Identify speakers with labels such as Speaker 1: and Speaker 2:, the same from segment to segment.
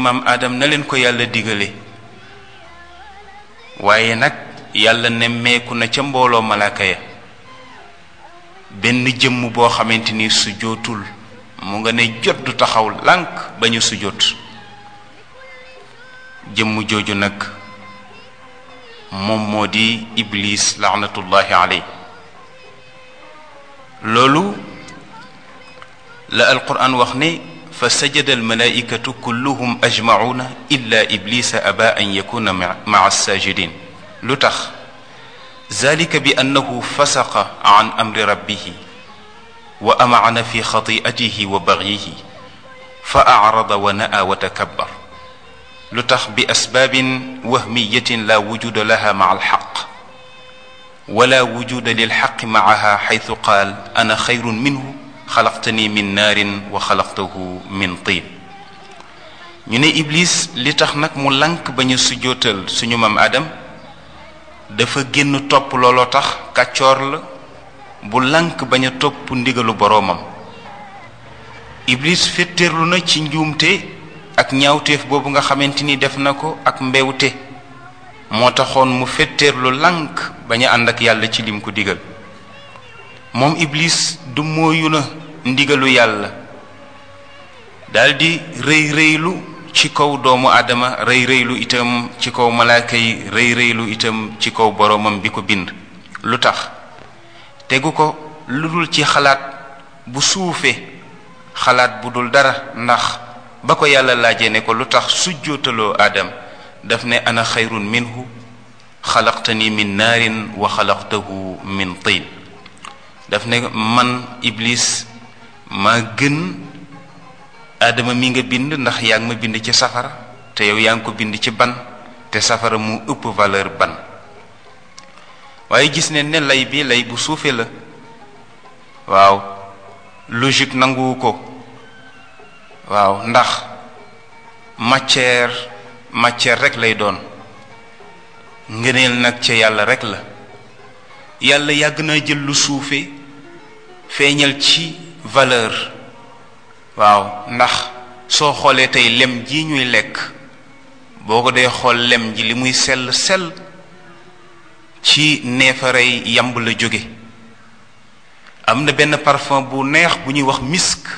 Speaker 1: maam aadam na leen ko yàlla digale waaye nag yàlla nemmeeku na ca mbooloo malaaka ya benn jëmm boo xamante ni sujootul mu nga ne jot du taxaw lànk ba ñu sujoot jëmm jooju nag moom moo di iblis laanatullahi aley loolu la alquran wax ne fa sajada almalaikatu kulluhum ajmacuuna illa iblisa aba an yakuna maa alsajidin lu tax zalika bi annahu fasaqa an amri rabbihi wa amacana fi xatiatihi wa bagyihi fa acrada wa na'a wa takabbar lu tax bi asbaabin wahmiyatin la wujuda laha maca alxaq wala wujuda lilxaqi macaha xaytu qaal ana xayrun minhu xalaqtani min naarin wa xalaqtahu min tiin ñu ne iblis li tax nag mu lank ba ñu sujjootal suñu mam adam dafa génn topp looloo tax kàccoor la bu lank bañ a topp ndigalu boroomam iblis féttéerlu na ci njuumte ak ñaawteef boobu nga xamante ni def na ko ak mbewte moo taxoon mu féttéerlu lank bañ a ànd ak yàlla ci lim ko digal moom iblis du mooyu na ndigalu yàlla daldi rëy rëylu ci kaw doomu aadama rëy rëylu itam ci kaw malaaka yi rëy rëylu itam ci kaw boroomam bi ko bind lu tax tegu ko lu dul ci xalaat bu suufe xalaat bu dul dara ndax ba ko yàlla laajee ne ko lu tax sujjootaloo aadam daf ne ana xayrun minhu xalaqtani min naarin wa xalaqtahu min tiin daf ne man iblis maa gën aadama mi nga bind ndax yaa ngi ma bind ci safara te yow yaa ngi ko bind ci ban te safara mu ëpp valeur ban waaye gis ne ne lay bi lay bu suufe la waaw logique nanguwu ko waaw ndax matière matière rek lay doon ngëneel nag ca yàlla rek la yàlla yàgg na jël lu suufe feeñal ci valeur waaw ndax soo xoolee tey lem ji ñuy lekk boo ko dee xool lem ji li muy sell sell ci neefarey yamb la jóge am na benn parfum bu neex bu ñuy wax misk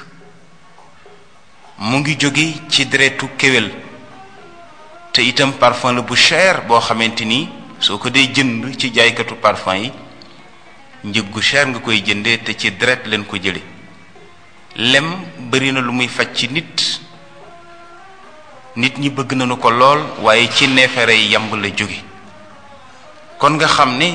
Speaker 1: mu ngi jóge ci deretu kéwél te itam parfum la bu cher boo xamante ni soo ko dee jënd ci jaaykatu parfum yi njëg gu cher nga koy jëndee te ci deret leen ko jële lem bari na lu muy faj ci nit nit ñi bëgg nañu ko lool waaye ci neefere yi yamb la jóge kon nga xam ne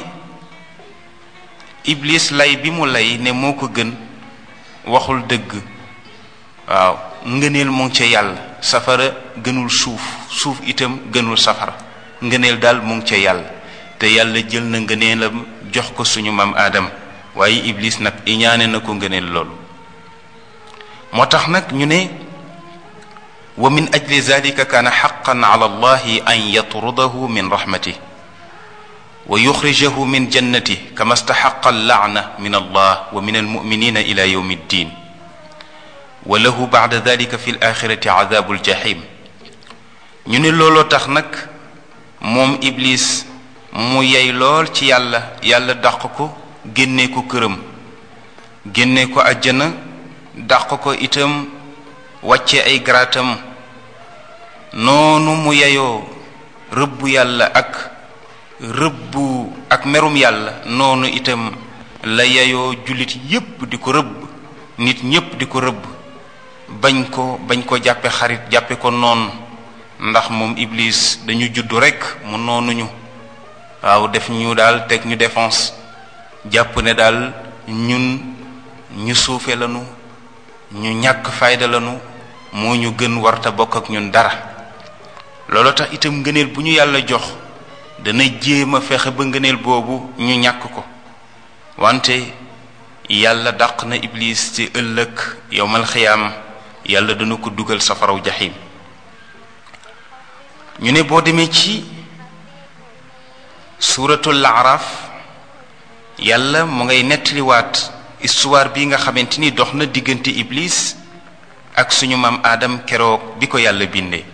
Speaker 1: iblis lay bi mu lay ne moo ko gën waxul dëgg waaw ngëneel mu ngi ca yàlla safara gënul suuf suuf itam gënul safara ngëneel daal mu ngi ca yàlla te yàlla jël na ngëneelam jox ko suñu maam aadam waaye iblis nag iñaane na ko ngëneel loolu moo tax nag ñu ne wa min ajli zalika kaana xaqan ala allahi an yatrudahu min rahmatih wa yuxrijahu min jannatih kama staxaqa allaana min allah wa min almuminina ila yawmi ddin wa lahu bacda dalika fi alaxirati cadabu aljahim ñu ne looloo tax nag moom iblis mu yey lool ci yàlla yàlla dàq ko génne ko këram génne ko àjjana dàq ko itam wàcce ay garaatam noonu mu yeyoo rëbbu yàlla ak rëbbu ak merum yàlla noonu itam la yeyoo jullit yépp di ko rëbb nit ñépp di ko rëbb bañ ko bañ ko jàppe xarit jàppe ko noonu ndax moom iblis dañu juddu rekk mu noonuñu waaw def ñu daal teg ñu défense jàpp ne daal ñun ñu suufe lanu ñu ñàkk fayda lanu moo ñu gën warta bokk ak ñun dara loolu tax itam ngëneel bu ñu yàlla jox dana jéem a fexe ba ngëneel boobu ñu ñàkk ko wante yàlla dàq na iblis ci ëllëg yowmal xiyaam yàlla dana ko dugal safaraw jaxim ñu ne boo demee ci suuratul araf yàlla mu ngay nettaliwaat histoire bi nga xamante ni dox na diggante iblis ak suñu maam aadam keroog bi ko yàlla bindee